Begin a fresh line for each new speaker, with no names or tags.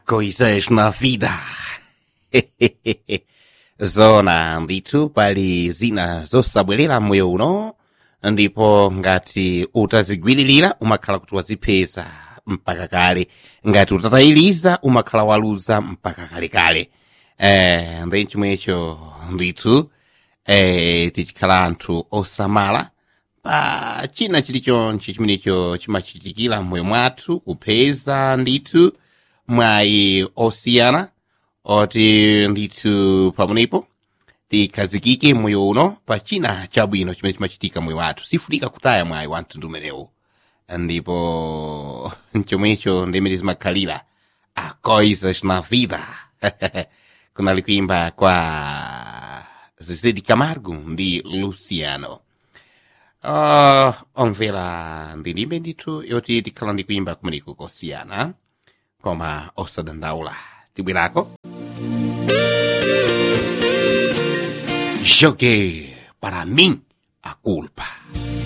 coisas na vida. zona ndithu pali zina zosabwerera moyo uno ndipo ngati utazigwiririra umakhala kuti wazipeza mpaka kale ngati utatayiriza umakhala waluza mpaka kalekale eh, ndi chomwecho ndithu eh, tichikhala anthu osamala pa china chilichonse chimenecho chimachitikira mmoyo mwathu kupeza ndithu mwayi osiyana oti ndithu pamenepo tikhazikike moyo uno pa china chabwino chimene chimachitika moyo wathu sifunika kutaya mwayi wa mtundu umenewu ndipo chomwecho ndimene zimakhalira a coisas na vida kunali kuimba kwa Zezé de Camargo ndi Luciano uh, omvera ndilimbe ndithu yoti tikhala ndi kuimba kumeneko kosiyana koma osadandaula tibwerako joguei para mim a culpa